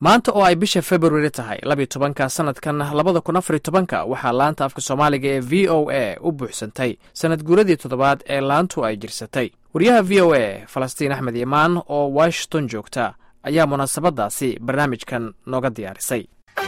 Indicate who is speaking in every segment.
Speaker 1: maanta oo ay bisha februari tahay labiyo tobanka sanadkan labada kun afariyo tobanka waxaa laanta afka soomaaliga ee v o a u buuxsantay sanad guuradii toddobaad ee laantu ay jirsatay wariyaha v o a falastiin axmed imaan oo washington joogta ayaa munaasabadaasi barnaamijkan nooga diyaarisay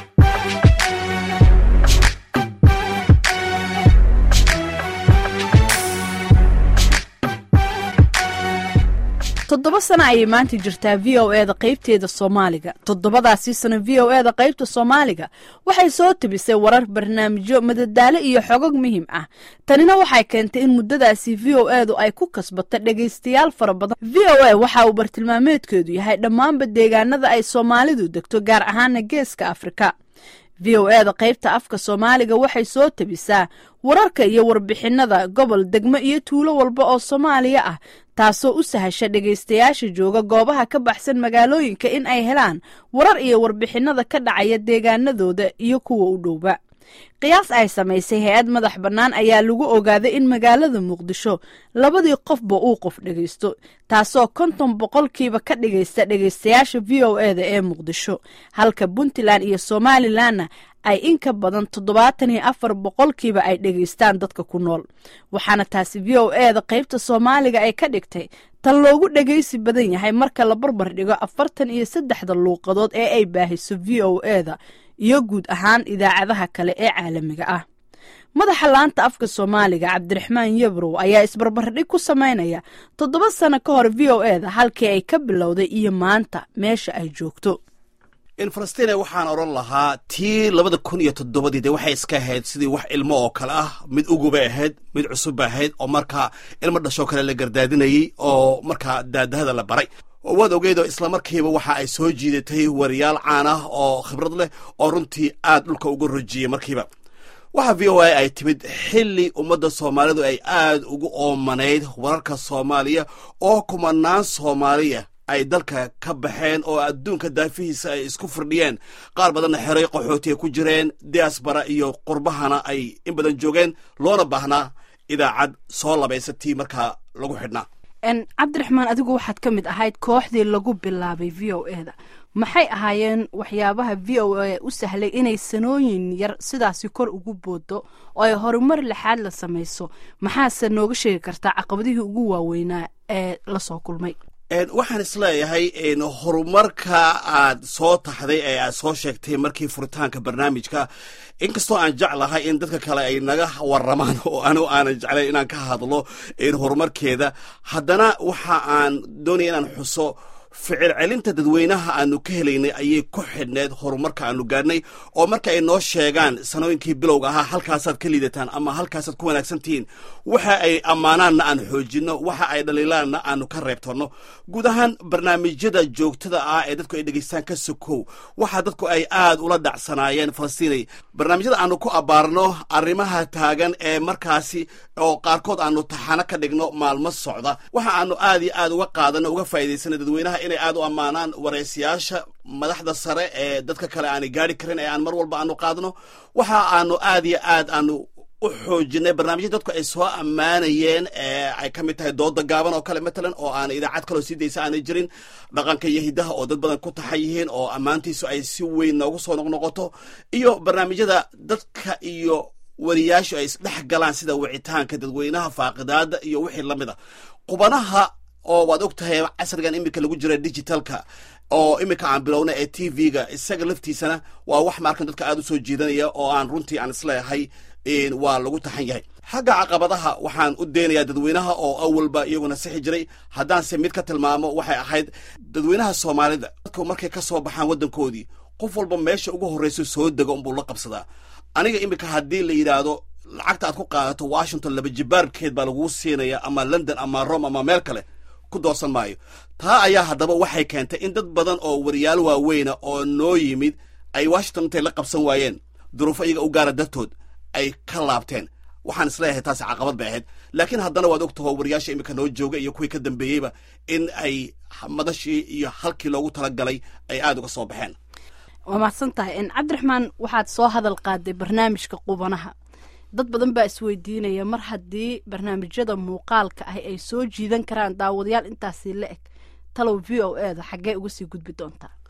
Speaker 2: toddoba sano ayay maanta jirtaa v o e da qaybteeda soomaaliga toddobadaasii sano v o e da qaybta soomaaliga waxay soo tebisay warar barnaamijyo madadaalo iyo xogog muhiim ah tanina waxay keentay in muddadaasi v o e du ay ku kasbato dhegaystayaal fara badan v o e waxa uu bartilmaameedkeedu yahay dhammaanba deegaanada ay soomaalidu degto gaar ahaana geeska afrika v o e da qaybta afka soomaaliga waxay soo tebisaa wararka iyo warbixinada gobol degmo iyo tuulo walba oo soomaaliya ah taasoo u sahasha dhegaystayaasha jooga goobaha ka baxsan magaalooyinka in ay helaan warar iyo warbixinada ka dhacaya deegaanadooda iyo kuwa u dhowba qiyaas ay samaysay hay-ad madax bannaan ayaa lagu ogaaday in magaalada muqdisho labadii qofba uu qof dhegaysto taasoo konton boqolkiiba ka dhigaysta dhegaystayaasha v o e da ee muqdisho halka puntland iyo somalilanna ay in ka badan toddobaatan iyo afar boqolkiiba ay dhegaystaan dadka ku nool waxaana taasi v o e da qaybta soomaaliga ay ka dhigtay tan loogu dhegaysi badan yahay marka la barbar dhigo afartan iyo saddexda luuqadood ee ay baahiso v o e da iyo guud ahaan idaacadaha kale ee caalamiga ah madaxa laanta afka soomaaliga cabdiraxmaan yabrow ayaa isbarbardhig ku samaynaya toddoba sano ka hor v o e da halkii ay ka bilowday iyo maanta meesha ay joogto
Speaker 3: in falastiin waxaan odhan lahaa tii labada kun iyo toddobadii de waxay iska ahayd sidii wax ilmo oo kale ah mid ugubay ahayd mid cusubba ahayd oo markaa ilmo dhashoo kale la gardaadinayey oo markaa daadahada la baray oo waad ogeydoo islamarkiiba waxa ay soo jiidatay wariyaal caan ah oo khibrad leh oo runtii aad dhulka uga rojiyey markiiba waxa v o a ay timid xilli ummadda soomaalidu ay aad ugu oomanayd wararka soomaaliya oo kumanaan soomaaliya ay dalka ka baxeen oo adduunka daafihiisa ay isku firdhiyeen qaar badanna xeray qaxooti ay ku jireen diasbara iyo qurbahana ay in badan joogeen loona baahnaa idaacad soo labaysatii markaa lagu xidhnaa
Speaker 2: cabdiraxmaan adigu waxaad ka mid ahayd kooxdii lagu bilaabay v o e da maxay ahaayeen waxyaabaha v o a u sahlay inay sanooyin yar sidaasi kor ugu boodo oo ay horumar lixaad la samayso maxaase nooga sheegi kartaa caqabadihii ugu waaweynaa ee lasoo kulmay
Speaker 3: waxaan isleeyahay horumarka aad soo taxday ee aad soo sheegtay markii furitaanka barnaamijka inkastoo aan jeclahay in dadka kale ay naga waramaan oo anigu aanan jeclayn inaan ka hadlo horumarkeeda haddana waxa aan doonaya inaan xuso ficil celinta dadweynaha aanu ka helaynay ayay ku xidhneed horumarka aanu gaadhnay oo marka ay noo sheegaan sanooyinkii bilowga ahaa halkaasaad ka liidataan ama halkaasaad ku wanaagsan tihiin waxa ay ammaanaanna aan xoojinno waxa ay dhaliilaanna aanu ka reebtanno guud ahaan barnaamijyada joogtada ah ee dadku ay dhegaystaan ka sokow waxa dadku ay aad ula dhacsanaayeen falastiinay barnaamijyada aanu ku abbaarno arrimaha taagan ee markaasi oo qaarkood aanu taxano ka dhigno maalmo socda waxa aanu aad iyo aad uga qaadanno uga faa'iidaysana dadweynaha inay aad u ammaanaan waraysiyaasha madaxda sare ee dadka kale aanay gaari karin ee aan mar walba aanu qaadno waxa aanu aad iyo aad aanu u xoojinay barnaamijyada dadku ay soo ammaanayeen ee ay ka mid tahay dooda gaaban oo kale matalan oo aan idaacad kaloo sii daysa aanay jirin dhaqanka iyo hiddaha oo dad badan ku taxan yihiin oo ammaantiisu ay si weyn noogu soo noqnoqoto iyo barnaamijyada dadka iyo wariyaashu ay isdhex galaan sida wicitaanka dadweynaha faaqidaada iyo wixii la mid a qubanaha oo waad og tahay casrigan iminka lagu jira digitalka oo iminka aan bilowna ee t v-ga isaga laftiisana waa wax maarkan dadka aad u soo jiidanaya oo aan runtii aan isleeyahay waa lagu taxan yahay xagga caqabadaha waxaan u deenayaa dadweynaha oo awalba iyaguna sixi jiray haddaanse mid ka tilmaamo waxay ahayd dadweynaha soomaalida dadku markay ka soo baxaan waddankoodii qof walba meesha ugu horrayso soo dego unbuu la qabsadaa aniga iminka haddii la yidhaahdo lacagta aad ku qaadato washington laba jibaarkeed baa laguu siinaya ama london ama rome ama meel kale ku doorsan maayo taa ayaa haddaba waxay keentay in dad badan oo wariyaal waaweyna oo noo yimid ay washington intay la qabsan waayeen duruufo iyaga u gaara dartood ay ka laabteen waxaan isleeyahay taasi caqabad bay ahayd laakiin haddana waad og taho wariyaasha iminka noo jooga iyo kuwii ka dambeeyeyba in ay madashii iyo halkii loogu talagalay ay aad uga soo baxeen
Speaker 2: waa mahadsan tahay cabdiraxmaan waxaad soo hadal qaaday barnaamijka qubanaha dad badan baa isweydiinaya mar haddii barnaamijyada muuqaalka ah ay soo jiidan karaan daawadayaal intaasi la eg talow v o e da xaggee uga sii gudbi doontaa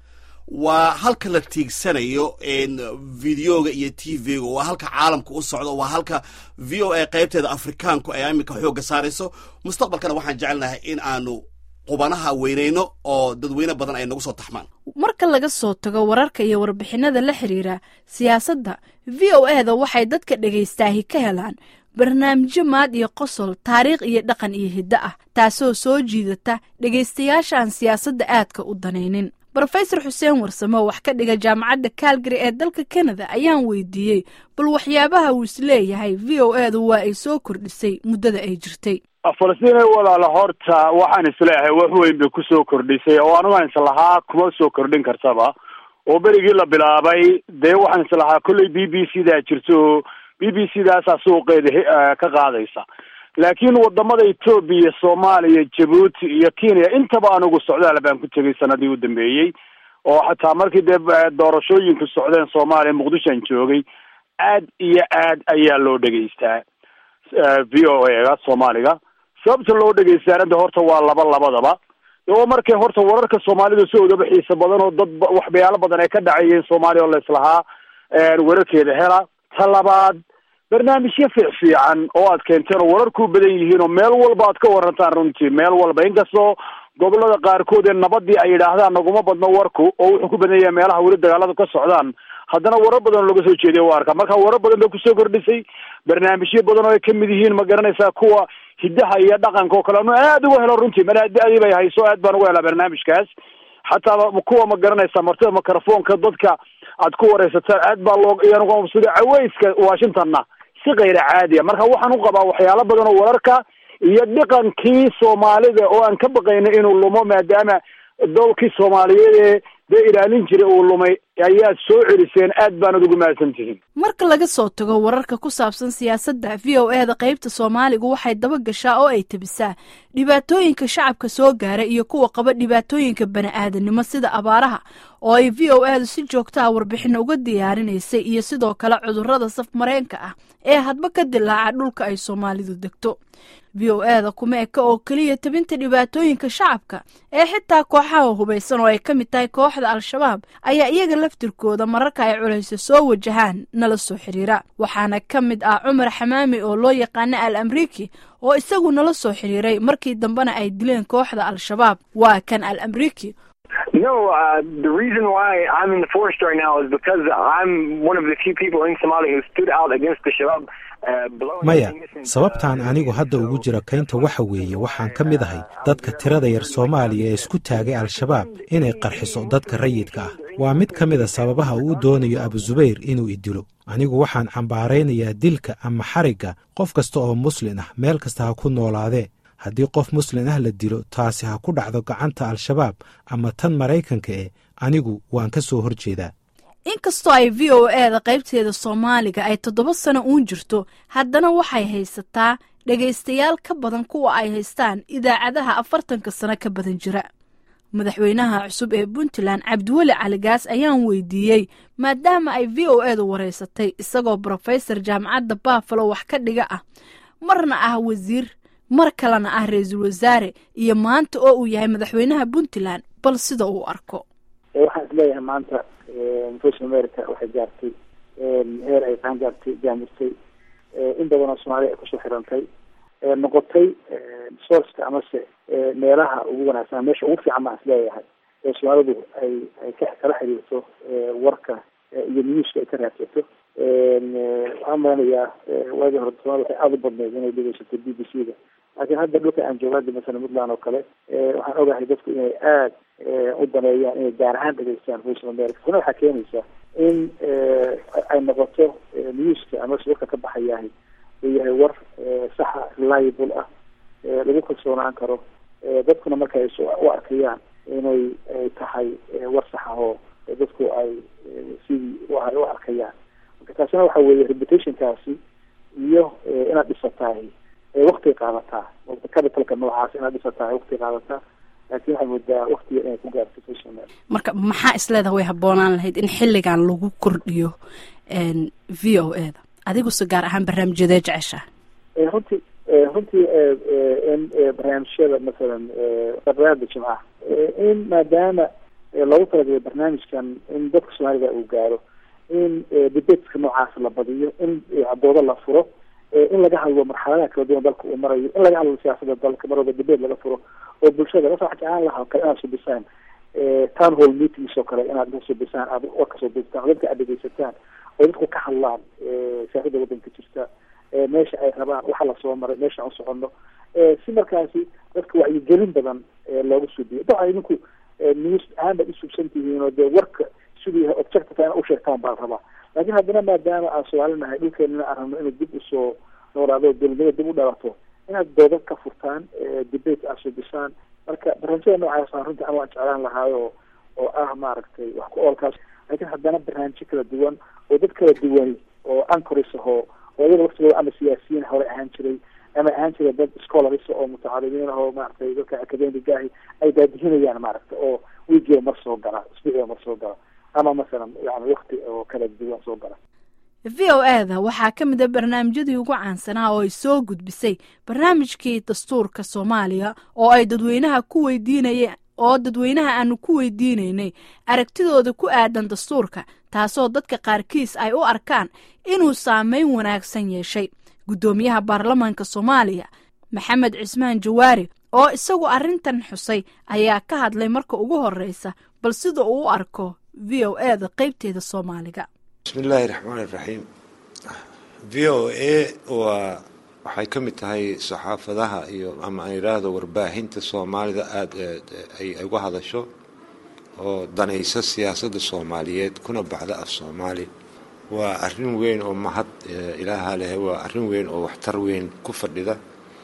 Speaker 3: waa halka la tiigsanayo videoga iyo t v-ga waa halka caalamka u socdo waa halka v o a qaybteeda afrikaanku ay iminka xoogga saarayso mustaqbalkana waxaan jecelnahay in aanu qubanaha weynayno oo dadweyne badan ay nagu soo taxmaan
Speaker 2: marka laga soo tago wararka iyo warbixinada la xiriira siyaasadda v o e da waxay dadka dhagaystaahi ka helaan barnaamijyo maad iyo qosol taariikh iyo dhaqan iyo hiddo ah taasoo soo jiidata dhegaystayaasha aan siyaasadda aadka u danaynin brofesor xuseen warsame oo wax ka dhiga jaamacadda calgary ee dalka kanada ayaan weydiiyey bal waxyaabaha uu isleeyahay v o e du waa ay soo kordhisay muddada ay jirtay
Speaker 4: falastiin walaala horta waxaan isleeyahay wax weyn bay kusoo kordhisay oo anugaan islahaa kuma soo kordhin kartaba oo berigii la bilaabay dee waxaan islahaa kolley b b c daa jirto b b c daasaa suuqeeda ka qaadaysa laakiin wadamada etoobiya soomaaliya jabuuti iyo kenya intaba anugu socdaal baan ku tegay sanadii u dambeeyey oo xataa markii dee doorashooyinku socdeen soomaaliya muqdishoan joogay aad iyo aad ayaa loo dhegaystaa v o a ga soomaaliga sababta loo dhegaystaana de horta waa laba labadaba oo markay horta wararka soomaalida soo wadaba xiisa badan oo dad waxbayaalo badan ay ka dhacayeen soomaaliya oo la islahaa wararkeeda hela ta labaad barnaamijyo fiic fiican oo aad keenteen oo wararku badan yihiin oo meel walba aad ka warantaan runtii meel walba inkastoo gobolada qaarkood ee nabadii ay yidhaahdaan naguma badno warku oo wuxuu ku badan yahay meelaha weli dagaalada ka socdaan haddana warar badan oo laga soo jeediya waa arka marka warar badan bay kusoo kordhisay barnaamijyo badan oo ay kamid yihiin ma garanaysaa kuwa hidaha iyo dhaqanka oo kale anu aad uga helo runtii manaadi bay hayso aad baan uga helaa barnaamijkaas xataa kuwa ma garanaysaa martida microfonka dadka aad ku wareysataan aad baa loo iyanuga mabsuda caweyska washingtonna si kayra caadiya marka waxaan u qabaa waxyaalo badan oo wararka iyo dhaqankii soomaalida oo aan ka baqayna inuu lumo maadaama dolkii soomaaliyeed ee dee ilaalin jiray uu lumay ayaad soo celiseen aad baanad ugu mahadsan tihiin
Speaker 2: marka laga soo tago wararka ku saabsan siyaasadda v o e da qaybta soomaaligu waxay daba gashaa oo ay tebisaa dhibaatooyinka shacabka soo gaara iyo kuwa qaba dhibaatooyinka bani-aadanimo sida abaaraha oo ay v o e du si joogta ah warbixin uga diyaarinaysay iyo sidoo kale cudurrada saf mareenka ah ee hadba ka dilaaca dhulka ay soomaalidu degto v o e da kuma eka oo keliya tebinta dhibaatooyinka shacabka ee xitaa kooxaha hubaysan oo ay ka mid tahay kooxda al-shabaab ayaa iyaga laftirkooda mararka ay culayso soo wajahaan nala soo xiriira waxaana ka mid ah cumar xamaami oo loo yaqaana al amriki oo isagu nala soo xiriiray markii dambena ay dileen kooxda al-shabaab waa kan al amriki
Speaker 5: No, uh, the reason why I'm in the forest right now is because I'm one of the few people in Somalia who stood out against the Shabab.
Speaker 6: maya sababtaan anigu hadda ugu jiro kaynta waxa weeye waxaan ka mid ahay dadka tirada yar soomaaliya ee isku taagay al-shabaab inay qarxiso dadka rayidka ah waa mid ka mida sababaha uu doonayo abuzubayr inuu idilo anigu waxaan cambaaraynayaa dilka ama xarigga qof kasta oo muslin ah meel kasta ha ku noolaadee haddii qof muslin ah la dilo taasi ha ku dhacdo gacanta al-shabaab ama tan maraykanka eh anigu waan ka soo hor jeedaa
Speaker 2: inkastoo ay v o e da qaybteeda soomaaliga ay toddoba sano uun jirto haddana waxay haysataa dhegaystayaal ka badan kuwa ay haystaan idaacadaha afartanka sano ka badan jira madaxweynaha cusub ee puntland cabdiweli caligaas ayaan weydiiyey maadaama ay v o e du wareysatay isagoo brofesor jaamacadda baffalo wax ka dhiga ah marna ah wasiir mar kalena ah ra-iisul wasaare iyo maanta oo uu yahay madaxweynaha puntland bal sida uu arko
Speaker 7: waxaan isleeyahay maanta voice america waxay gaartay heer ay taan gaartay jaamirtay in badan oo soomaaliya ay kusoo xirantay noqotay sourceka amase meelaha ugu wanaagsan meesha ugu fiican baan isleeyahay ee soomaalidu ay ay ka kala xiriirto warka iyo newska ay ka raadsato waxaan malanayaa waagii hore soomaalida waxay aada u badneyd inay dhegeysato b b c da laakiin hadda dhulka aan joogaada masala puntland oo kale waxaan ogahay dadku inay aada u daneeyaan inay gaar ahaan dhegeystaan voice of america kuna waxaa keenaysaa in ay noqoto newska amase warka ka baxayahay uu yahay war saxa reliable ah lagu kalsoonaan karo dadkuna marka ay u arkayaan inay ay tahay war sax ah oo dadku ay sidii u arkayaan marka taasina waxa weeye reputationkaasi iyo inaad dhisatahay waktiga qaadataa capitalka noocaas inaad dhisatahay waktiga qaadataa laakiin waxay moodaa waktiga inay ku gaarto social media
Speaker 2: marka maxaa isleedaha way habboonaan lahayd in xilligan lagu kordhiyo v o e da adiguse gaar ahaan barnaamijyadee jecesha
Speaker 7: runtii runtii in barnaamijyada masalan barnaamijka jimcaha in maadaama loogu talagalay barnaamijkan in dadka soomaalida uu gaaro in debateska noocaas la badiyo in doodo la furo in laga hadlo marxaladaha kala duwan dalka uu marayo in laga hadlo siyaasada dalka mar walba debate laga furo oo bulshada marka waxaa jeclaan lahaa kale inaad subisaan town hall meetings oo kale inaad subisaan aad warka soo degtaan oo dadka aad dhegeysataan oo dadku ka hadlaan siyaasada wadanka jirta meesha ay rabaan waxa lasoo maray meesha aan socono si markaasi dadka wacyigelin badan loogu suubiyo dabcan idinku news ahaan baad usubsan tihiin oo dee warka siduu yahay objective ina usheegtaan baa rabaa laakiin haddana maadaama aan soomaalinahay dhulkeenana aan rabno inay dib usoo noolaado dowladnimada dib u dhalato inaad dooda ka furtaan debate aad subisaan marka barnaamijyada noocaasa runtii an waan jeclaan lahaayo oo ah maaragtay wax ku oolkaas laakiin haddana barnaamijyo kala duwan oo dad kala duwani oo ancoris ahoo oo iyaga waqtigooda ama siyaasiyiin hore ahaan jiray ama ahaan jiray dad scholars oo mutacalimiin ahoo maaragtay dadka academiga ahi ay daadihinayaan maaragta oo wiigiiba mar soo gala isbuuciiba mar soo gala ama masalan yani wakti oo kala duwan soo gala
Speaker 2: v o e da waxaa ka mid a barnaamijyadii ugu caansanaa oo ay soo gudbisay barnaamijkii dastuurka soomaaliya oo ay dadweynaha ku weydiinayeen oo dadweynaha aanu ku weydiinaynay aragtidooda ku aadan dastuurka taasoo dadka qaarkiis ay u arkaan inuu saameyn wanaagsan yeeshay guddoomiyaha baarlamaanka soomaaliya maxamed cismaan jawaari oo isagu arrintan xusay ayaa ka hadlay marka ugu horreysa bal sida uu u arko v o e da qeybteeda soomaaliga
Speaker 8: bismillaahi raxmaani raxiim v o a waa waxay ka mid tahay saxaafadaha iyo ama aan yidhaahdo warbaahinta soomaalida aada ay uga hadasho oo danaysa siyaasadda soomaaliyeed kuna baxda af soomaali waa arrin weyn oo mahad ilaaha leh waa arrin weyn oo waxtar weyn ku fadhida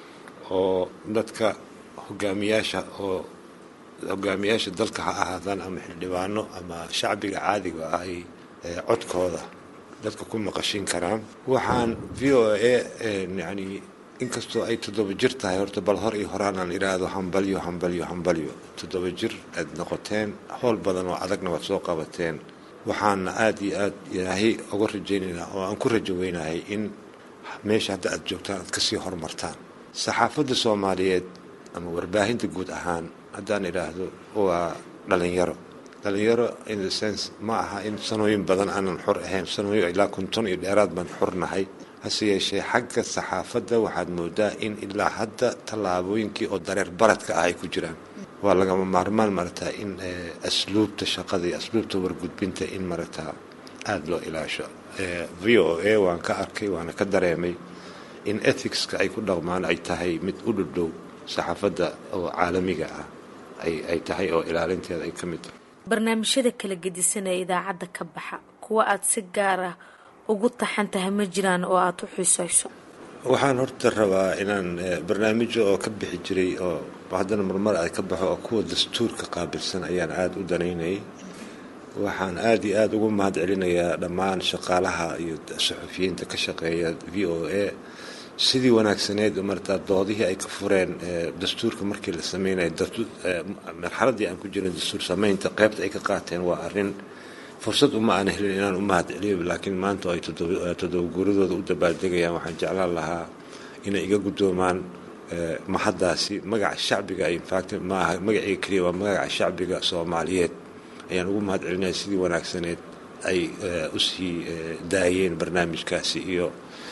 Speaker 8: oo dadka hogaamiyaasha oo hogaamiyaasha dalka ha ahaadaan ama xildhibaano ama shacbiga caadiga ah ay codkooda dadka ku maqashin karaan waxaan v o a yani inkastoo ay toddoba jir tahay horta bal hor iyo horaan aan idhaahdo hambalyo hambalyo hambalyo toddoba jir aad noqoteen howl badan oo adagna waad soo qabateen waxaana aada iyo aada ilaahay uga rajaynaynaa oo aan ku rajo weynahay in meesha hadda aad joogtaan aad kasii horumartaan saxaafadda soomaaliyeed ama warbaahinta guud ahaan haddaan idhaahdo waa dhalinyaro dhalinyaro in the sense ma aha in sanooyin badan aanan xor ahayn sanooyin ilaa konton iyo dheeraad baan xornahay hase yeeshee xagga saxaafadda waxaad moodaa in ilaa hadda tallaabooyinkii oo dareer baradka ah ay ku jiraan waa lagama maarmaan marataa in asluubta shaqada iyo asluubta wargudbinta in marataa aada loo ilaasho v o a waan ka arkay waana ka dareemay in ethicska ay ku dhaqmaan ay tahay mid u dhudhow saxaafadda oo caalamiga ah ay tahay oo ilaalinteeda ay ka mid tahay
Speaker 9: barnaamijyada kala gedisan ee idaacadda ka baxa kuwa aada si gaar ah ugu taxan tahay ma jiraan oo aada u xiisayso
Speaker 8: waxaan horta rabaa inaan barnaamijyo oo ka bixi jiray oo haddana marmar ay ka baxo oo kuwa dastuurka qaabilsan ayaan aada u danaynayay waxaan aada iyo aada ugu mahad celinayaa dhammaan shaqaalaha iyo saxufiyiinta ka shaqeeya v o a sidii wanaagsaneed martaa doodihii ay ka fureen dastuurka markii la sameynaya marxaladii aan ku jirin dastuur sameynta qeybta ay ka qaateen waa arrin fursad uma aan helin inaan u mahad celiyo laakiin maanta oo ay toddoba guuradooda u dabaaldegayaan waxaan jeclaan lahaa inay iga guddoomaan mahaddaasi magaca shacbiga infact maaha magacayga keliya waa magaca shacbiga soomaaliyeed ayaan ugu mahad celinaya sidii wanaagsaneed ay usii daayeen barnaamijkaasi iyo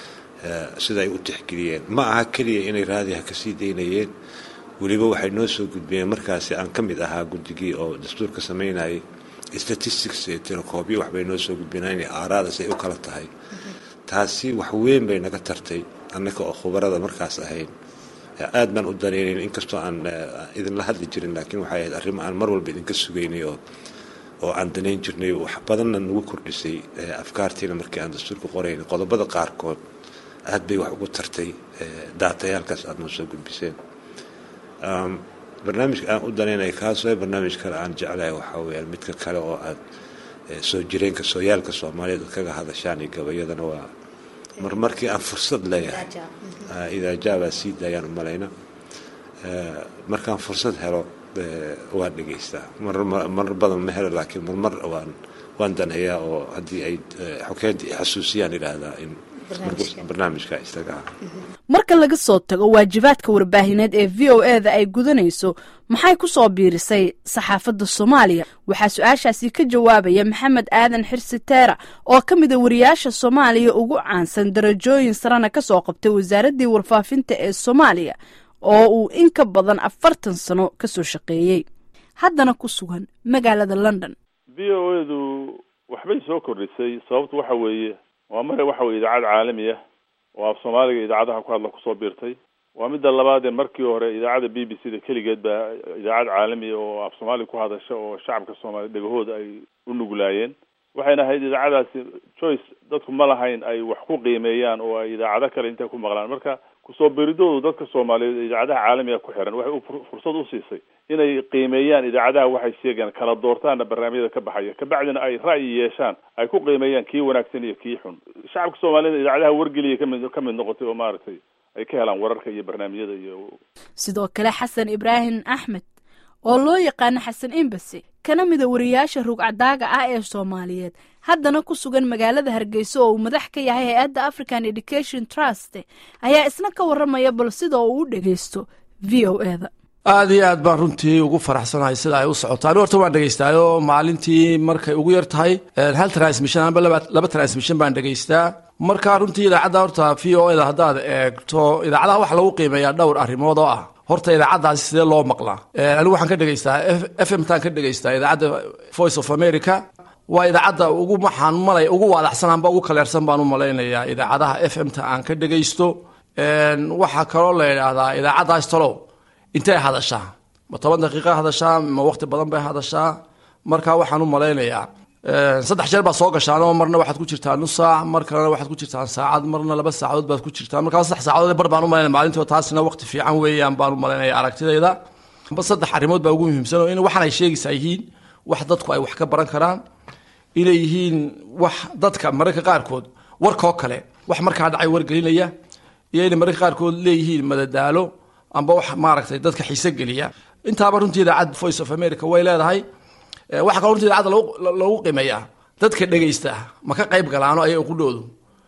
Speaker 8: sida ay u tixgeliyeen ma aha keliya inay raadiha kasii daynayeen weliba waxay noo soo gudbiyeen markaasi aan ka mid ahaa guddigii oo dastuurka sameynayay statistics ee tirakoobyo waxbay noo soo gudbinaa inay aaraadaas ay u kala tahay taasi wax weyn bay naga tartay annaka oo khubarada markaas ahayn aad baan u daneynayn inkastoo aan idinla hadli jirin laakiin waxay ahayd arrimo aan mar walba idinka sugaynay oo oo aan danayn jirnay wax badanna nagu kordhisay afkaartiina markii aan dastuurka qoraynay qodobada qaarkood aad bay wax ugu tartay daatayaalkaas aada noo soo gudbiseen barnaamijka aan u danaynaya kaasoo barnaamij kale aan jeclahay waxaa weyaan midka kale oo aad soo jireenka sooyaalka soomaaliyeed ad kaga hadashaan iyo gabayadana waa mar markii aan fursad leeyahay idaajaabaa sii daayaan u malayna markaan fursad helo waan dhegaystaa marar badan ma helo laakiin marmar waan waan daneeyaa oo haddii ay xokeynta xasuusiyaan idhaahdaa in barnaamijka isaga ah
Speaker 2: marka laga soo tago waajibaadka warbaahineed ee v o e da ay gudanayso maxay ku soo biirisay saxaafadda soomaaliya waxaa su-aashaasi ka jawaabaya maxamed aadan xirsi teera oo ka mida wariyaasha soomaaliya ugu caansan darajooyin sarena ka soo qabtay wasaaraddii warfaafinta ee soomaaliya oo uu in ka badan afartan sano ka soo shaqeeyey haddana ku sugan magaalada london
Speaker 10: v o edu waxbay soo kordhisay sababtu waxa weeye waa mare waxa weye idaacad caalami ah oo af soomaaliga idaacadaha ku hadla kusoo biirtay waa midda labaadee markii hore idaacadda b b c da keligeed baa idaacad caalami oo af soomaaliga ku hadasha oo shacabka soomaaliya dhegahooda ay u nuglaayeen waxayna ahayd idaacadaasi choice dadku ma lahayn ay wax ku qiimeeyaan oo ay idaacado kale intay ku maqlaan marka kusoo biiridoodu dadka soomaaliyeed idaacadaha caalamiga ku xiran waxay fursad u siisay inay qiimeeyaan idaacadaha waxay sheegaan kala doortaana barnaamijyada ka baxaya kabacdina ay ra'yi yeeshaan ay ku qiimeeyaan kii wanaagsan iyo kii xun shacabka soomaaliyed idaacadaha wargeliya kamid kamid noqotay oo maaragtay ay ka helaan wararka iyo barnaamijyada iyo
Speaker 2: sidoo kale xasan ibraahim axmed oo loo yaqaano xasan embasy kana mida wariyaasha rugcadaaga ah ee soomaaliyeed haddana ku sugan magaalada hargeysa oo uu madax ka yahay hay-adda african education trust ayaa isna ka waramaya bal sida uu u dhegeysto v o e da
Speaker 11: aada iyo aad baan runtii ugu faraxsanahay sida ay u socotaan horta waan dhegeystaayoo maalintii markay ugu yar tahay hal transmission amba laba transmission baan dhegeystaa marka runtii idaacadda horta v o e da haddaad eegto idaacadaha waxa lagu qiimeeyaa dhowr arrimood oo ah horta idaacaddaasi sidee loo maqlaa anigu waxaan ka dhegeystaa f m taan ka dhegeystaa idaacadda voice of america waa idaacadda ugu maxaan malay ugu waadaxsan amba ugu kaleersan baan u malaynayaa idaacadaha f m ta aan ka dhegeysto waxaa kaloo la idhaahdaa idaacaddaas talow intay hadashaa ma toban daqiiqa hadashaa ma waqti badan bay hadashaa marka waxaan u malaynayaa saddex jeer baad soo gashaanoo marna waxaad ku jirtaa nus saac mar kalena waxaad ku jirtaan saacad marna laba saacadood baad ku jirtaan markaa saddex saacadood bar baan u malaynaya maalintii taasina waqti fiican weeyaan baan u malaynaya aragtidayda ba saddex arrimood baa ugu muhiimsan oo in waxan ay sheegaysaa yihiin wax dadku ay wax ka baran karaan inay yihiin wax dadka mararka qaarkood warkoo kale wax markaa dhacay wargelinaya iyo inay mararka qaarkood leeyihiin madadaalo amba wax maaragtay dadka xiise geliya intaaba runtii idaacad voice of america way leedahay waxaa kaloo runtii idaacadda lagu qiimeeyaa dadka dhegaysta ma ka qayb galaano ayaga qudhoodu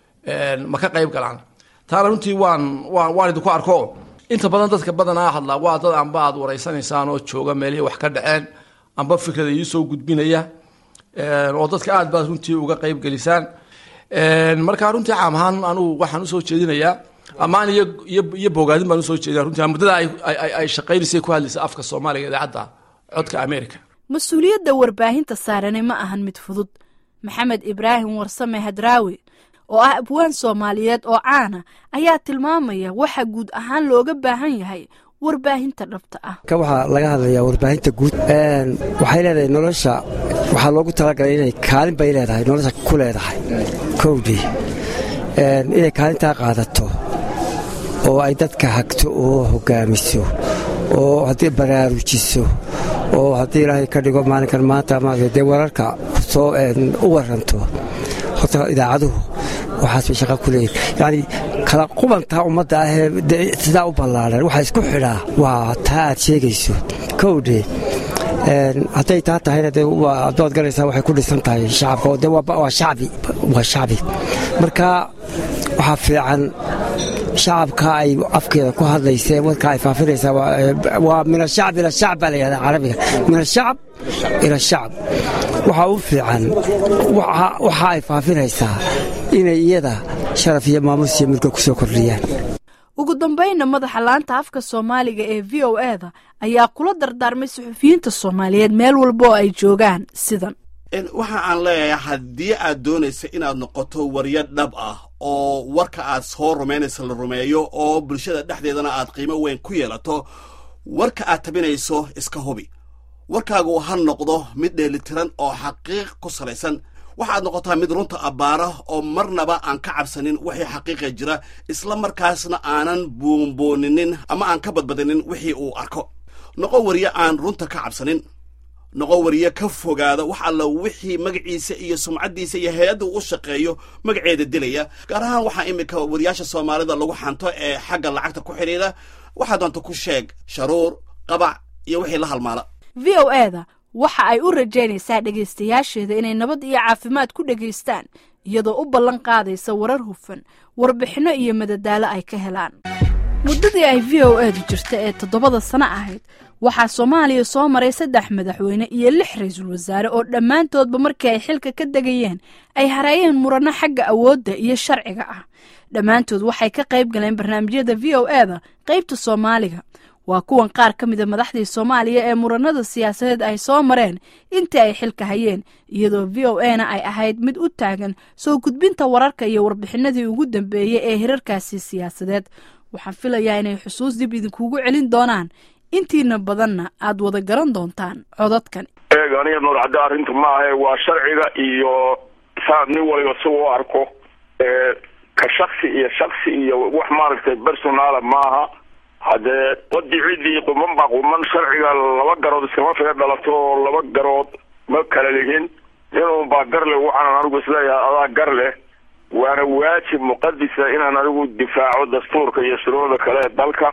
Speaker 11: ma ka qayb galaan taana runtii waan waan waan idinku arko inta badan dadka badanaa hadlaa waa dad amba aad waraysanaysaan oo jooga meelihii wax ka dhaceen amba fikrada iisoo gudbinaya oo dadka aad baad runtii uga qayb gelisaan marka runtii caam ahaan anugu waxaan usoo jeedinayaa ammaan iyo iyo iyo bogaadin baan usoo jeedinaya runtii muddada ay ay ay shaqaynaysay ku hadlaysa afka soomaaliga idaacadda codka america
Speaker 2: mas-uuliyadda warbaahinta saarane ma ahan mid fudud maxamed ibraahim warsame hadraawi oo ah abwaan soomaaliyeed oo caana ayaa tilmaamaya waxa guud ahaan looga baahan yahay warbaahinta dhabta ah
Speaker 12: ka waxaa laga hadlayaa warbaahinta guud waxay leedahay nolosha waxaa loogu talagalay inay kaalin bay leedahay nolosha ku leedahay kowdii inay kaalintaa qaadato oo ay dadka hagto oo hogaamiso oo haddii baraarujiso oo haddii ilaahay ka dhigo maalinkan maanta maarata dee wararka soo u waranto horta idaacaduhu waxaas bay shaqa ku leeyihin yacni kala qubantaa ummadda ahee sidaa u ballaaran waxaa isku xidhaa waa taa aad sheegayso kowdhe hadday taa tahayna de adood garaysaa waxay ku dhisan tahay shacabka de waa shacbi waa shacbi marka waxaa fiican shacabka ay afkeeda ku hadlaysee warka ay faafinaysaa waa min ashacb ila shacb baa la yihahdaa carabiga min ashacb ila shacb waxaa u fiican waxa ay faafinaysaa inay iyada sharaf iyo maamus iyo mulka ku soo kordhiyaan
Speaker 2: ugu dambaynna madaxa laanta afka soomaaliga ee v o e da ayaa kula dardaarmay suxufiyiinta soomaaliyeed meel walba oo ay joogaan sidan
Speaker 3: waxa aan leeyahay haddii aad doonaysa inaad noqoto waryo dhab ah oo warka aad soo rumaynaysa la rumeeyo oo bulshada dhexdeedana aad qiimo weyn ku yeelato warka aad tabinayso iska hubi warkaagu ha noqdo mid dheelitiran oo xaqiiq ku salaysan waxaad noqotaa mid runta abbaara oo marnaba aan ka cabsanin wixii xaqiiqa jira isla markaasna aanan buunbuuninin ama aan ka badbadinin wixii uu arko noqo waryo aan runta ka cabsanin noqo wariye ka fogaada wax alla wixii magaciisa iyo sumcaddiisa iyo hay-adda uu shaqeeyo magaceeda dilaya gaar ahaan waxaa iminka wariyaasha soomaalida lagu xanto ee xagga lacagta ku xidhiidha waxaa doonta ku sheeg sharuur qabac iyo wixii la halmaala
Speaker 2: v o e da waxa ay u rajaynaysaa dhegaystayaasheeda inay nabad iyo caafimaad ku dhegaystaan iyadoo u ballan qaadaysa warar hufan warbixinno iyo madadaalo ay ka helaan muddadii ay v o edu jirta ee toddobada sano ahayd waxaa soomaaliya soo maray saddex madaxweyne iyo lix ra-iisul wasaare oo dhammaantoodba markii ay xilka ka degayeen ay hareeyeen muranno xagga awoodda iyo sharciga ah dhammaantood waxay ka qayb galeen barnaamijyada v o eda qaybta soomaaliga waa kuwan qaar ka mida madaxdii soomaaliya ee muranada siyaasadeed ay soo mareen intii ay xilka hayeen iyadoo v o e na ay ahayd mid u taagan soo gudbinta wararka iyo warbixinadii ugu dambeeyey ee hirarkaasi siyaasadeed waxaan filayaa inay xusuus dib idinkugu celin doonaan intiina badanna aad wada garan doontaan codadkan
Speaker 13: eeg aniga noolcadde arrinta maahae waa sharciga iyo saa nin waliba si u arko ka shaksi iyo shaksi iyo wax maaragtay personaala maaha haddee wadii ciddii quman baa quman sharciga laba garood iskama figa dhalato oo laba garood ma kala lihin ninun baa gar leh waxaanan anigu isleeyahay adaa gar leh waana waajib muqadisa inaan anigu difaaco dastuurka iyo shuruucda kale ee dalka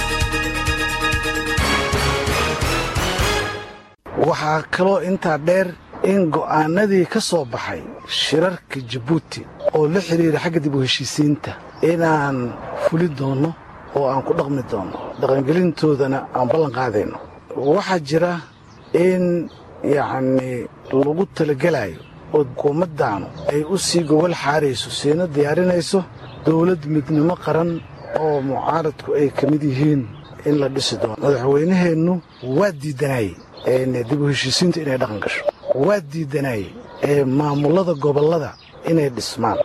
Speaker 14: waxaa kaloo intaa dheer in go'aanadii ka soo baxay shirarka jabuuti oo la xidhiira xagga dib u heshiisiinta inaan fuli doonno oo aan ku dhaqmi doonno dhaqangelintoodana aan ballan qaadayno waxaa jira in yacnii lagu talagelayo oo xukuumaddaanu ay u sii gogol xaarayso siina diyaarinayso dawlad midnimo qaran oo mucaaradku ay ka mid yihiin in la dhisi doono madaxweynaheennu waa diiddanaayey dib u heshiisiinta inay dhaqan gasho waa diiddanaayey ee maamullada gobollada inay dhismaan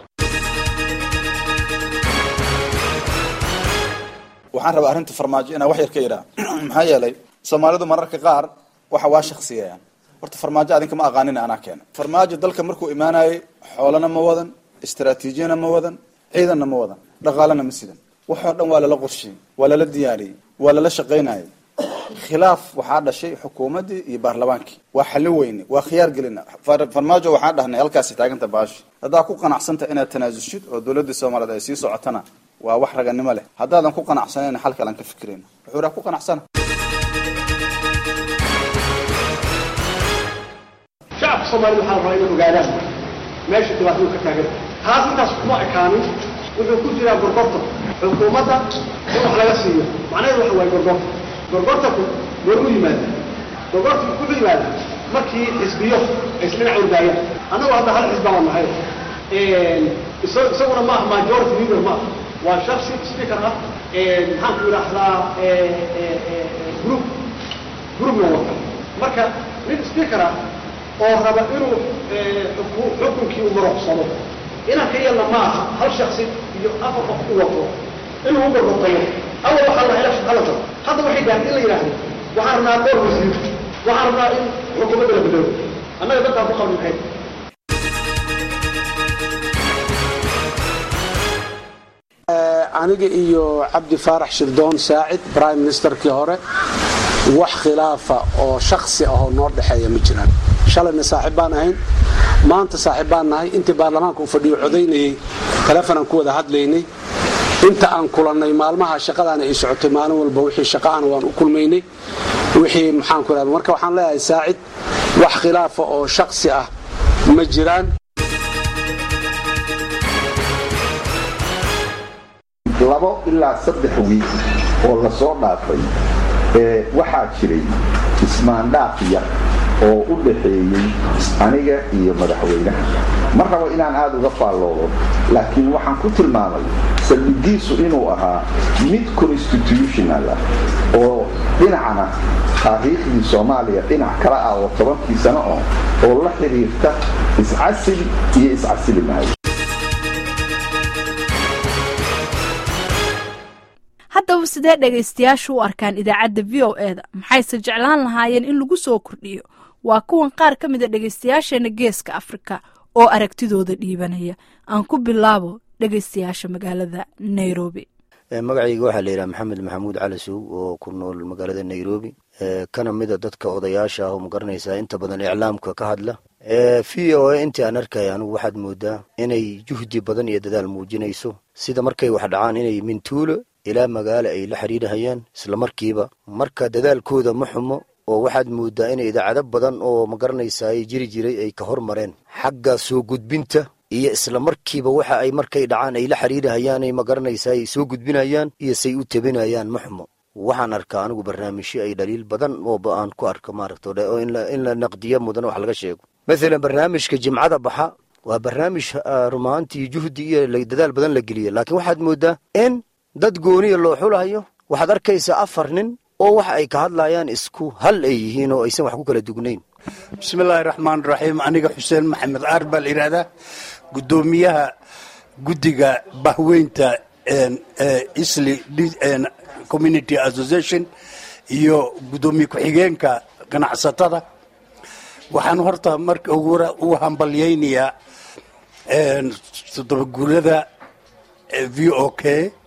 Speaker 15: waxaan rabaa arrinta farmaajo inaan wax yar ka idhaa maxaa yeelay soomaalidu mararka qaar waxa waa shaksiyayaan horta farmaajo adinka ma aqaanin anaa keena farmaajo dalka markuu imaanayay xoolana ma wadan istaraatiijiyana ma wadan ciidanna ma wadan dhaqaalena ma sidan waxoo dhan waa lala qorshiyey waa lala diyaariyey waa lala shaqaynayay khilaaf waxaa dhashay xukuumaddii iyo baarlamaankii waa xallin weyne waa khiyaar gelina farmaajo waxaan dhahnay halkaasi taaganta baashi haddaa ku qanacsanta inaad tanaasushid oo dawladda soomaaliyeed ay sii socotana waa wax raganimo leh haddaadan ku qanacsanayna xal kalan ka fikirayna wuxuu raa ku qanacsana
Speaker 16: shacabka soomaalida waxaa rabaa inay ogaadaan meesha dhibaatadu ka taagan taas intaas kuma ekaanin wuxuu ku jiraa gorgorta xukuumadda in wax laga siiyo macnaheedu waxa waaye gorgorta gorgortaku goormu yimaada gorgortaku wuxuu yimaada markii xisbiyo ay isdhinac ordaayaan annagu hadda hal xisbi baan nahay isaguna ma aha majority leader ma aha waa shaksi speaker ah maxaan ku idhaahdaa group groupna wata marka nin speaker ah oo raba inuu xukunkii u maroqsado inaan ka yeelna ma aha hal shaksi iyo afar qof u wato inuu u gorgortayo awal waxaa la election hala galo hadda waxay gaartay in la yidhaahdo waxaan rabnaa dhowr wasiir waxaan rabnaa in xukuumadda la bedelo annaga dadkaan ku qabni maxay
Speaker 17: aniga iyo cabdi faarax shirdoon saacid prime ministerkii hore wax khilaafa oo shaksi ahoo noo dhexeeya ma jiraan shalayna saaxiib baan ahayn maanta saaxiib baan nahay intii baarlamaanka uu fadhiyo codaynayey telefonaan ku wada hadlaynay inta aan kulannay maalmaha shaqadaana ay socotay maalin walba wixii shaqaana waan u kulmaynay wixii maxaan ku ihahda marka waxaan leeyahay saacid wax khilaafa oo shaksi ah ma jiraan
Speaker 18: labo ilaa saddex wiil oo la soo dhaafay waxaa jiray ismaandhaaf yar oo u dhaxeeyey aniga iyo madaxweynaha ma rabo inaan aada uga faalloodo laakiin waxaan ku tilmaamay saldhigiisu inuu ahaa mid constitutional ah oo dhinacna taariikhdii soomaaliya dhinac kala ah oo tobankii sano oh oo la xidhiirta iscasil iyo iscasili maayo
Speaker 2: haddaba sidee dhegaystayaashu u arkaan idaacadda v o e da maxayse jeclaan lahaayeen in lagu soo kordhiyo waa kuwan qaar ka mida dhegaystayaasheena geeska afrika oo aragtidooda dhiibanaya aan ku bilaabo dhegaystayaasha magaalada nairobi
Speaker 19: magacayga waxaa la yidhaha maxamed maxamuud cali suug oo ku nool magaalada nairobi kana mida dadka odayaasha ah oo magaranaysaa inta badan iclaamka ka hadla v o a intii aan arkaya anigu waxaad moodaa inay juhdi badan iyo dadaal muujinayso sida markay wax dhacaan inay mintuulo ilaa magaalo ay la xiriirahayaan islamarkiiba marka dadaalkooda ma xumo oo waxaad moodaa inay idaacado badan oo magaranaysaa ay jiri jiray ay ka hormareen xagga soo gudbinta iyo isla markiiba waxa ay markay dhacaan ay la xiriirahayaan ay magaranaysaa ay soo gudbinayaan iyo say u tebinayaan ma xumo waxaan arkaa anigu barnaamijyo ay dhaliil badan ooba aan ku arko maaragta oo in la naqdiyo mudan wax laga sheego mathalan barnaamijka jimcada baxa waa barnaamij rumaantii juhdi iyo dadaal badan la geliya laakiin waxaad mooddaa in dad gooniya loo xulayo waxaad arkaysaa afar nin oo waxa ay ka hadlayaan isku hal ay yihiin oo aysan wax ku kala dugnayn
Speaker 17: bismillaahi raxmaan raxiim aniga xuseen maxamed caar baa la yidhahdaa guddoomiyaha guddiga bahweynta isli community association iyo guddoomiye ku-xigeenka ganacsatada waxaan horta marka ugu u hambalyaynayaa toddobaguurada v o k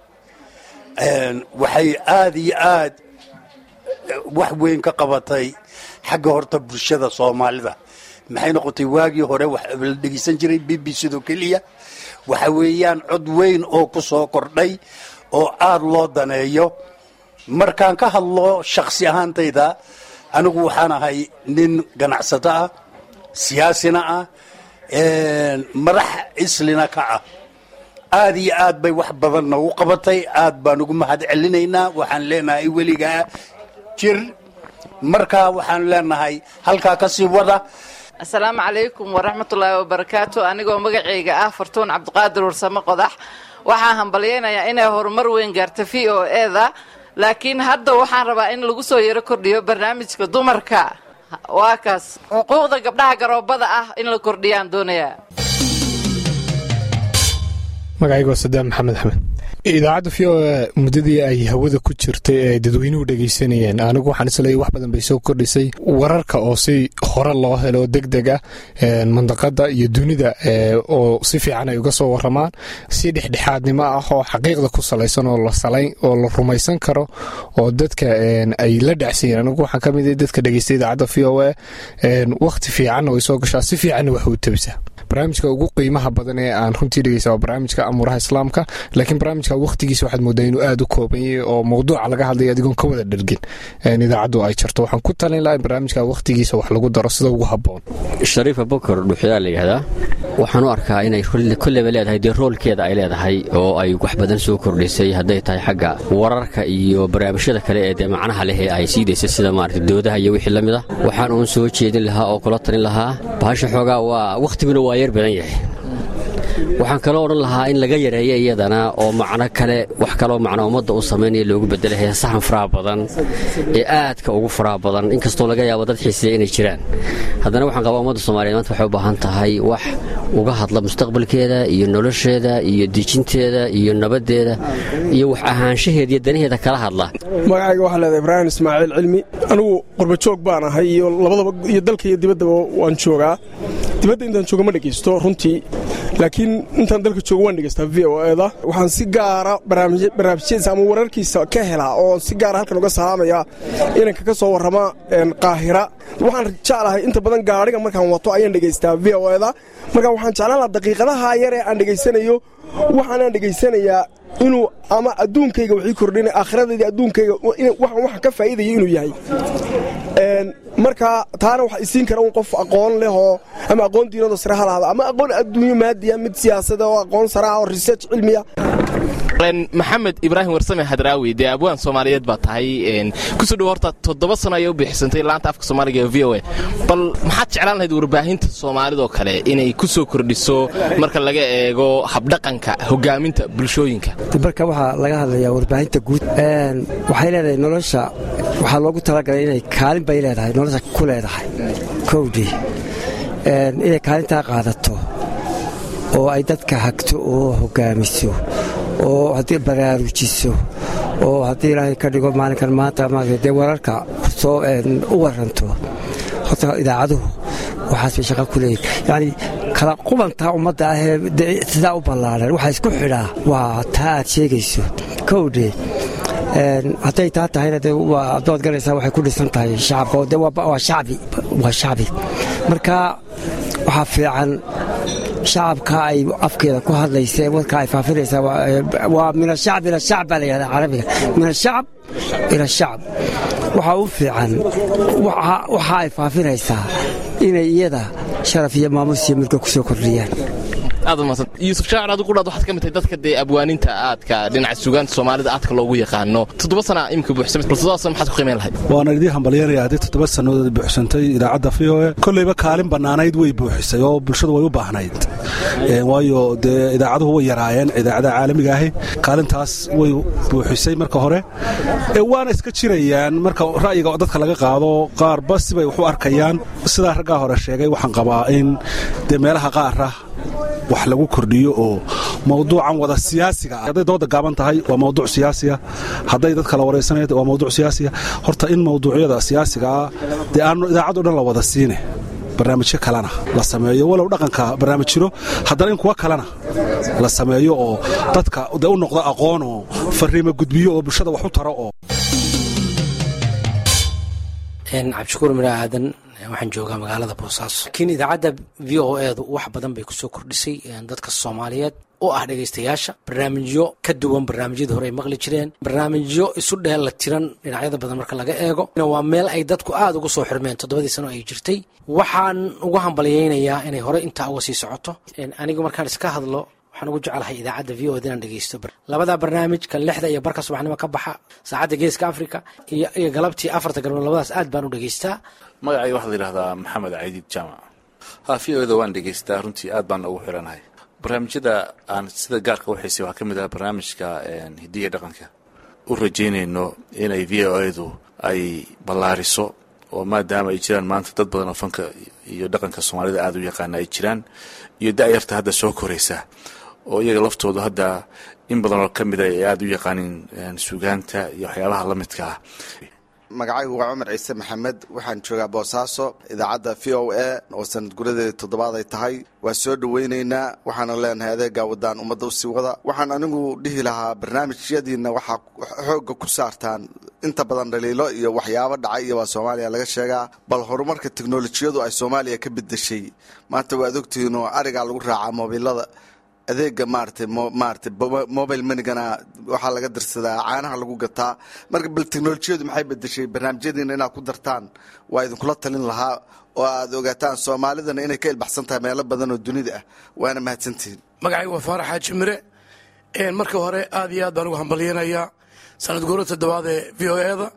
Speaker 17: waxay aada iyo aad wax weyn ka qabatay xagga horta bulshada soomaalida maxay noqotay waagii hore la dhegeysan jiray b b c do keliya waxa weeyaan cod weyn oo ku soo kordhay oo aada loo daneeyo markaan ka hadlo shakhsi ahaantayda anigu waxaan ahay nin ganacsato ah siyaasina ah madax islina ka ah aada iyo aad bay wax badan noogu qabatay aad baan ugu mahad celinaynaa waxaan leenahay weligaa jir markaa waxaan leenahay halkaa ka sii wada
Speaker 20: asalaamu calaykum waraxmatullaahi wabarakaatu anigoo magacayga ah fartuun cabdiqaadir warsamo qodax waxaan hambalyaynayaa inay horumar weyn gaarta v o eda laakiin hadda waxaan rabaa in lagu soo yaro kordhiyo barnaamijka dumarka waa kaas xuquuqda gabdhaha garoobada ah in la kordhiyaan doonayaa
Speaker 21: magacayga waa sadaam maxamed axmed idaacadda v o e muddadii ay hawada ku jirtay ee dadweynuhu dhegaysanayeen anigu waxaan isleeyay wax badan bay soo kordhisay wararka oo si hore loo helo deg deg ah mandaqada iyo dunida oo si fiican ay uga soo waramaan si dhexdhexaadnimo ah oo xaqiiqda ku salaysan oo oo la rumaysan karo oo dadka ay la dhacsayeen anigu waxaan ka mid dadka dhegeystay idaacadda v o e wakhti fiicanna way soo gashaa si fiicanna wax u tabisaa barnaamijka ugu qiimaha badan ee aan runtii dhegeysta waa barnaamijka amuuraha islaamka laakiin barnaamijka wakhtigiisa waxaad moodaa inuu aada u kooban yahay oo mawduuca laga hadlaya adigoon ka wada dhergin idaacaddu ay jarto waxaan ku talin laha in barnaamijka wakhtigiisa wax lagu daro sida ugu habboon
Speaker 22: shariifa bokor dhuxyaa la yidhahdaa waxaan u arkaa inay kolleyba leedahay dee roolkeeda ay leedahay oo ay wax badan soo kordhisay hadday tahay xagga wararka iyo barnaamijyada kale ee dee macnaha leh ee ay sii daysay sida maarata doodaha iyo wixii la mid ah waxaan uun soo jeedin lahaa oo kula talin lahaa bahasha xoogaa waa wakhtiguna waa yar badan yahay waxaan kaloo odhan lahaa in laga yareeyo iyadana oo macno kale wax kaloo macno ummadda u samaynaya loogu bedela heesahan faraha badan ee aadka ugu faraha badan inkastoo laga yaabo dad xiiseeya inay jiraan haddana waxaan qabaa ummadda soomaliyeed maanta waxay u baahan tahay wax uga hadla mustaqbalkeeda iyo nolosheeda iyo dejinteeda iyo nabaddeeda iyo wax ahaanshaheeda iyo danaheeda kala hadla
Speaker 23: magacayga waxaa leedahay ibraahim ismaaciil cilmi anigu qurbajoog baan ahay iyo labadaba iyo dalka iyo dibaddaba waan joogaa dibadda intaan jooga ma dhegaysto runtii laakiin intaan dalka jooga waan dhegaystaa v o eda waxaan si gaara barnaamijyadiisa ama wararkiisa ka helaa oo si gaara halkan uga salaamayaa inanka ka soo warrama qaahira waxaan jeclahay inta badan gaadhiga markaan wato ayaan dhegaystaa v o eda marka waxaan jeclaan lahaa daqiiqadaha yare aan dhegaysanayo waxaanaan dhegaysanayaa inuu ama adduunkayga wixii kordhina aakhiradeeda adduunkayga waxaan waxa ka faa'iidaya inuu yahay marka taana waxa isiin kara un qof aqoon leh oo ama aqoon diinado sare ha lahada ama aqoon adduunyo maadiya mid siyaasada oo aqoon sare ah oo research cilmiya
Speaker 24: maxamed ibraahim warsame hadraawi dee abwaan soomaaliyeed baa tahay kusoo dhow horta toddoba sano ayay u bixisantay laanta afka soomaaliga ee v o a bal maxaad jeclaan lahayd warbaahinta soomaalidoo kale inay ku soo kordhiso marka laga eego habdhaqanka hogaaminta bulshooyinka
Speaker 12: marka waxaa laga hadlayaa warbaahinta guud waxay leedahay nolosha waxaa loogu talagalay inay kaalin bay leedahay nolosha ku leedahay kowdii inay kaalintaa qaadato oo ay dadka hagto oo hogaamiso oo haddii baraarujiso oo haddii ilaahay ka dhigo maalinkan maanta maarata dee wararka soo u waranto horta idaacaduhu waxaas bay shaqa ku leeyihin yacni kala qubantaa ummadda ahee sidaa u ballaaran waxaa isku xidhaa waa taa aad sheegayso kowdhe hadday taa tahayna de adood galaysaa waxay ku dhisan tahay shacabka oo de waa shacbi waa shacbi marka waxaa fiican shacabka ay afkeeda ku hadlaysa warka ay faafinaysaa waa min ashacb ila shacb baa la yihahdaa carabiga min ashacab ila shacb waxaa u fiican waxa ay faafinaysaa inay iyada sharaf iyo maamus iyo milka ku soo kordhiyaan
Speaker 24: aad umahadsan yuusuf shaacir adigu qudhaad waxaad ka mid tahay dadka dee abwaaninta aadka dhinaca sugaanta soomaalida aadka loogu yaqaano toddoba sana imika buuxsamay bal toddoba sana maxaad ku qiimeyn lahayd
Speaker 1: waana idii hambalyanaya haddii toddoba sannadood buuxsantay idaacadda v o e kolleyba kaalin bannaanayd way buuxisay oo bulshadu way u baahnayd waayo dee idaacaduhu way yaraayeen idaacadaha caalamiga ahi kaalintaas way buuxisay marka hore waana iska jirayaan marka ra'yiga dadka laga qaado qaarba sibay wax u arkayaan sidaa raggaa hore sheegay waxaan qabaa in dee meelaha qaara wax lagu kordhiyo oo mawduucan wada siyaasiga hadday dooda gaaban tahay waa mawduuc siyaasiya hadday dad kala waraysanaya waa mawduuc siyaasiya horta in mawduucyada siyaasiga ah dee aanu idaacaddo dhan la wada siine barnaamijyo kalena la sameeyo walow dhaqanka barnaamij jiro haddana in kuwa kalena la sameeyo oo dadka dee u noqdo aqoon oo fariimo gudbiyo oo bulshada wax u taro oo
Speaker 4: cabdishakuur mira aadan waxaan joogaa magaalada boosaaso laakiin idaacadda v o edu wax badan bay kusoo kordhisay dadka soomaaliyeed oo ah dhegaystayaasha barnaamijyo ka duwan barnaamijyadii hore ay maqli jireen barnaamijyo isu dheella tiran dhinacyada badan marka laga eego waa meel ay dadku aada ugu soo xirmeen toddobadii sano ay jirtay waxaan ugu hambalyaynayaa inay hore intaa uga sii socoto anigu markaan iska hadlo waxaan ugu jeclahay idaacadda v o ed inaan dhegeysto labada barnaamij kan lixda iyo barka subaxnimo ka baxa saacadda geeska africa iyo galabtii afarta galmood labadaas aad baan u dhegeystaa
Speaker 5: magacayga waxaa la yidhahdaa maxamed caydiid jaamac ha v o eda waan dhegeystaa runtii aad baan ugu xiranahay barnaamijyada aan sida gaarka u xiisay waxaa ka mid ah barnaamijka hidiya dhaqanka u rajaynayno inay v o edu ay ballaariso oo maadaama ay jiraan maanta dad badan oo fanka iyo dhaqanka soomaalida aada u yaqaana ay jiraan iyo da-yarta hadda soo koraysa oo iyaga laftoodu hadda in badan oo ka mida ay aada u yaqaanin sugaanta iyo waxyaabaha la midka ah
Speaker 6: magacaygu waa cumar ciise maxamed waxaan joogaa boosaaso idaacadda v o a oo sanad guradeeda toddobaad ay tahay waa soo dhoweynaynaa waxaana leenahay adeegaa wadaan ummadda usii wada waxaan anigu dhihi lahaa barnaamijyadiina waxaa xoogga ku saartaan inta badan dhaliilo iyo waxyaabo dhacay iyo waa soomaaliya laga sheegaa bal horumarka teknolojiyadu ay soomaaliya ka bedeshay maanta waad ogtihiin oo arigaa lagu raacaa mobilada adeega maaratay maarata mobile monigana waxaa laga dirsadaa caanaha lagu gataa marka bal teknolojiyadu maxay bedeshay barnaamijyadiina inaad ku dartaan waa idinkula talin lahaa oo aad ogaataan soomaalidana inay ka ilbaxsan tahay meelo badan oo dunida ah waana mahadsantihiin
Speaker 25: magacaygu waa faarax xaaji mire marka hore aad iyo aad baan ugu hambalyeynayaa sanad guura toddobaad ee v o eda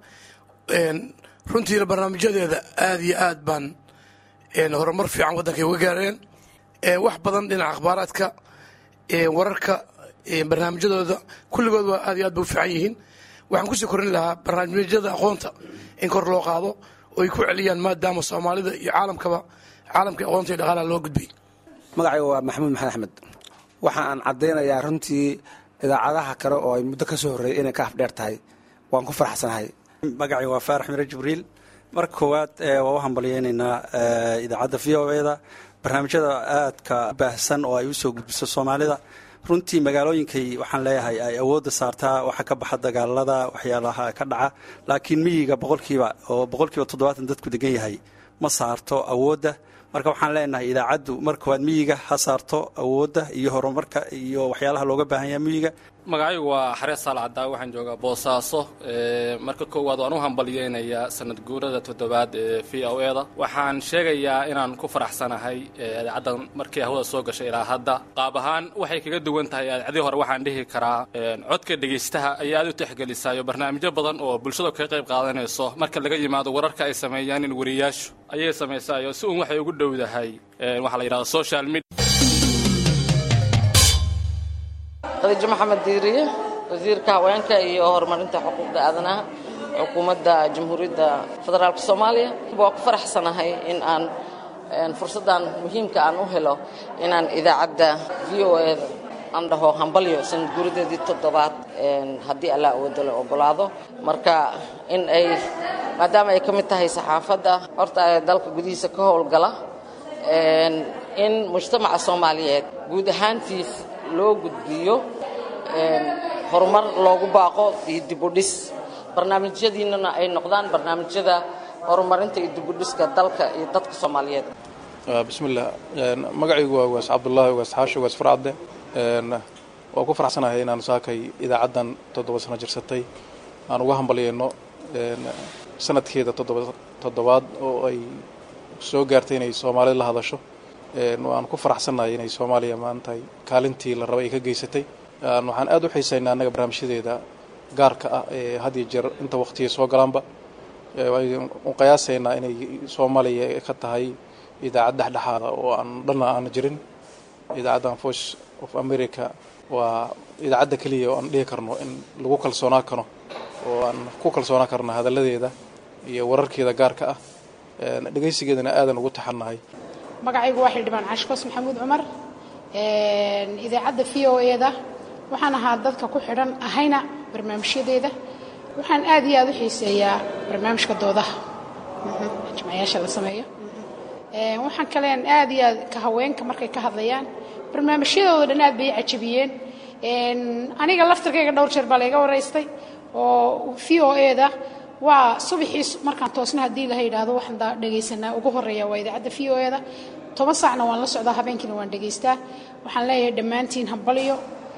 Speaker 25: runtiina barnaamijyadeeda aad iyo aad baan horumar fiican waddankay uga gaareen wax badan dhinaca akhbaaraadka wararka barnaamijyadooda kulligood waa aad iyo aad bay u fiican yihiin waxaan kusii korin lahaa barnaamijyada aqoonta in kor loo qaado oo ay ku celiyaan maadaama soomaalida iyo caalamkaba caalamkai aqoonta iyo dhaqaalaha loo gudbay
Speaker 26: magacayga waa maxamuud maxamed axmed waxa aan caddaynayaa runtii idaacadaha kale oo ay muddo ka soo horreeyay inay ka afdheer tahay waan ku faraxsanahay
Speaker 27: magacayga waa faarax mire jibriil marka koowaad waa u hambalyeynaynaa idaacadda v o eda barnaamijyada aadka baahsan oo ay u soo gudbiso soomaalida runtii magaalooyinkay waxaan leeyahay ay awoodda saartaa waxa ka baxa dagaalada waxyaalaha ka dhaca laakiin miyiga boqolkiiba oo boqolkiiba toddobaatan dadku degan yahay ma saarto awoodda marka waxaan leenahay idaacaddu mar koowaad miyiga ha saarto awoodda iyo horumarka iyo waxyaalaha looga baahan yaha miyiga
Speaker 28: magacaygu waa xarees saal caddaa waxaan joogaa boosaaso marka koowaad waan u hambalyeynayaa sanad guurada toddobaad ee v o eda waxaan sheegayaa inaan ku faraxsanahay idaacaddan markii hawada soo gashay ilaa hadda qaab ahaan waxay kaga duwan tahay idaacadii hore waxaan dhihi karaa codka dhegaystaha ayaa aad u tixgelisaayo barnaamijyo badan oo bulshada kaga qayb qaadanayso marka laga yimaado wararka ay sameeyaan in wariyaashu ayay samaysaayo si uun waxay ugu dhowdahay waxaa la yidhahda social media
Speaker 29: khadiijo maxamed diiriye wasiirka haweenka iyo horumarinta xuquuqda aadanaha xukuumadda jamhuuriyadda federaalk soomaaliya waa ku faraxsanahay in aan fursaddan muhiimka aan u helo inaan idaacadda v o e aan dhaho hambalyo sanad guuradeedii toddobaad haddii allah awoodo la ogolaado marka in ay maadaama ay ka mid tahay saxaafadda horta ee dalka gudihiisa ka howlgala in mujtamaca soomaaliyeed guud ahaantiis loo gudbiyo horumar loogu baaqo iyo dibudhis barnaamijyadiinana ay noqdaan barnaamijyada horumarinta iyo dibudhiska dalka iyo dadka soomaaliyeed
Speaker 30: bismillah magacaygu waa ugaas cabdullaahi ugaas xaashi ugaas farcadde waa ku faraxsanahay inaan saakay idaacaddan toddoba sano jirsatay aan uga hambalyeyno sanadkeeda toddobaad oo ay soo gaartay inay soomaalida la hadasho waan ku faraxsannahay inay soomaaliya maanta kaalintii la rabay ay ka geysatay waxaan aad u xiisaynaa annaga barnaamijyadeeda gaarka ah ee had iyo jeer inta waqtiya soo galaanba u qiyaasaynaa inay soomaaliya ka tahay idaacad dhexdhexaada oo aan dhanna aan jirin idaacaddan voice of america waa idaacadda keliya oo aan dhihi karno in lagu kalsoonaa karo oo aan ku kalsoonaa karno hadalladeeda iyo wararkeeda gaarka ah dhegaysigeedana aadan ugu taxannahay
Speaker 3: magacaygu waa xildhibaan cashkos maxamuud cumar idaacadda v o e-da waxaan ahaa dadka ku xidhan ahayna barnaamijyadeeda waxaan aad iyo aad u xiiseeyaa barnaamijka doodaha jimcayaasha la sameeyo waxaan kaleen aad iyo aad ka haweenka markay ka hadlayaan barnaamijyadooda dhan aad bay cajabiyeen aniga laftirkayga dhowr jeer baa layga waraystay oo v o e-da waa subaxii markaan toosna haddii laha yidhaahdo waxaan dhegaysanaa ugu horeeya waa idaacadda v o e-da toban saacna waan la socdaa habeenkiina waan dhegaystaa waxaan leeyahay dhammaantiin hambaliyo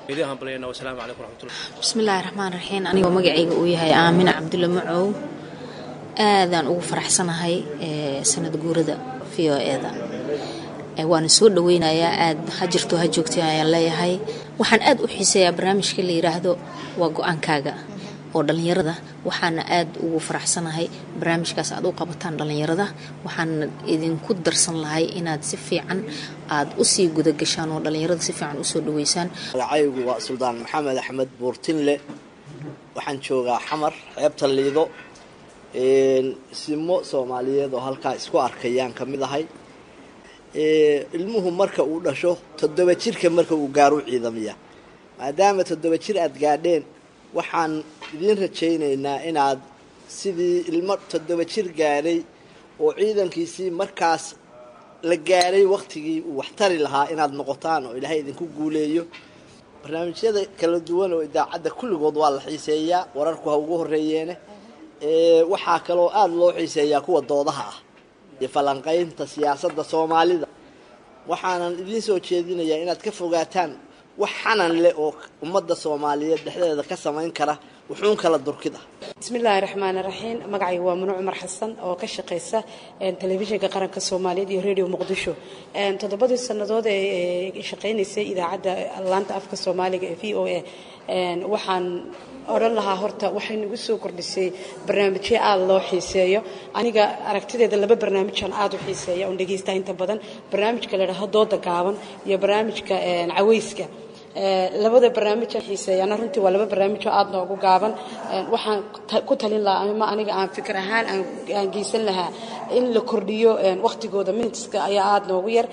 Speaker 7: bismillaahi raxmaan raxiim anigoo magacayga uu yahay aamina cabdulla macow aadaan ugu faraxsanahay sanad guurada v o e-da waana soo dhaweynayaa aad ha jirto ha joogtay ayaan leeyahay waxaan aad u xiiseeyaa barnaamijka la yidhaahdo waa go-aankaaga oo dhallinyarada waxaana aad ugu faraxsanahay barnaamijkaas aad u qabataan dhallinyarada waxaana idinku darsan lahay inaad si fiican aad usii gudagashaan oo dhallinyarada si fiican usoo dhaweysaan
Speaker 8: magacaygu waa suldaan maxamed axmed buurtinle waxaan joogaa xamar xeebta liido simo soomaaliyeed oo halkaa isku arkayaan ka mid ahay ilmuhu marka uu dhasho toddoba jirka marka uu gaaro ciidamiya maadaama toddoba jir aada gaadheen waxaan idiin rajaynaynaa inaad sidii ilmo toddoba jir gaadhay oo ciidankiisii markaas la gaadhay wakhtigii uu waxtari lahaa inaad noqotaan oo ilaahay idinku guuleeyo barnaamijyada kala duwan oo idaacadda kulligood waa la xiiseeyaa wararku ha ugu horreeyeene waxaa kaloo aada loo xiiseeyaa kuwa doodaha ah iyo falanqaynta siyaasadda soomaalida waxaanan idiin soo jeedinayaa inaad ka fogaataan wax xanan leh oo ummadda soomaaliyeed dhexdeeda ka samayn kara wuxuun kala durkid ah
Speaker 9: bismillaahi raxmaani raxiim magacayga waa mano cumar xasan oo ka shaqaysa telefishinka qaranka soomaaliyeed iyo radio muqdisho toddobadii sannadood ee shaqaynaysay idaacadda laanta afka soomaaliga ee v o a waxaan odhan lahaa horta waxay nagu soo kordhisay barnaamijyo aada loo xiiseeyo aniga aragtideeda laba barnaamijaan aada u xiiseeya oon dhegaystaa inta badan barnaamijka la idhaaho dooda gaaban iyo barnaamijka caweyska labada barnaamijaan xiiseeyana runtii waa laba barnaamij oo aada noogu gaaban waxaan ku talin lahaa ama aniga aan fikir ahaan aan geysan lahaa in la kordhiyo wakhtigooda minitiska ayaa aada noogu yar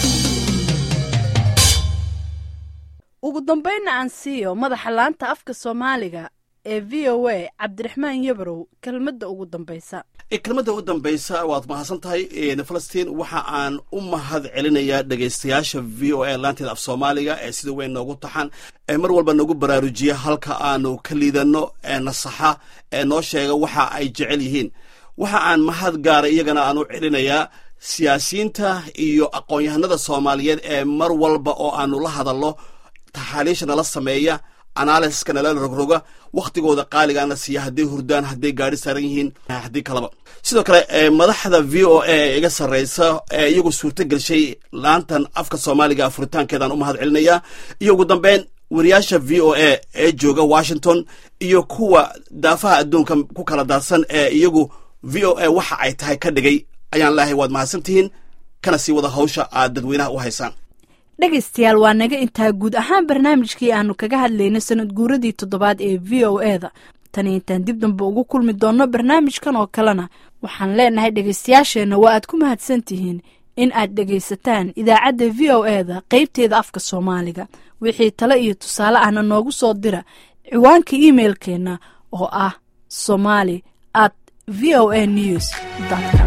Speaker 2: ugu dambaynna aan siiyo madaxa laanta afka soomaaliga ee v o a cabdiraxmaan yabarow kelmadda ugu dambaysa
Speaker 10: kelmadda ugu dambaysa waad mahadsan tahay falastiin waxa aan u mahad celinayaa dhegaystayaasha v o a laanteeda af soomaaliga ee sida weyn noogu taxan ee mar walba noogu baraarujiya halka aanu ka liidanno ee nasaxa ee noo sheega waxa ay jecel yihiin waxa aan mahad gaara iyagana aan u celinayaa siyaasiyiinta iyo aqoon-yahanada soomaaliyeed ee mar walba oo aanu la hadalno taxaaliisha nala sameeya analysiska nala rogroga wakhtigooda qaaligaana siiya hadday hurdaan hadday gaadhi saaran yihiin haddii kaleba sidoo kale madaxda v o a ee iga sarreysa ee iyagu suurto gelshay laantan afka soomaaliga furitaankeedaan u mahad celinayaa iyo ugu dambeyn wariyaasha v o a ee jooga washington iyo kuwa daafaha adduunka ku kala daadsan ee iyagu v o a waxa ay tahay ka dhigay ayaan leehay waad mahadsantihiin kana sii wada hawsha aad dadweynaha u haysaan
Speaker 2: dhegaystayaal waa naga intaa guud ahaan barnaamijkii aanu kaga hadlaynay sanad guuradii toddobaad ee v o e da tani intaan dib dambe ugu kulmi doonno barnaamijkan oo kalena waxaan leenahay dhegaystayaasheenna waa aad ku mahadsan tihiin in aad dhegaysataan idaacadda v o e da qaybteeda afka soomaaliga wixii tale iyo tusaale ahna noogu soo dira ciwaanka imailkeenna oo ah somali at v o a news com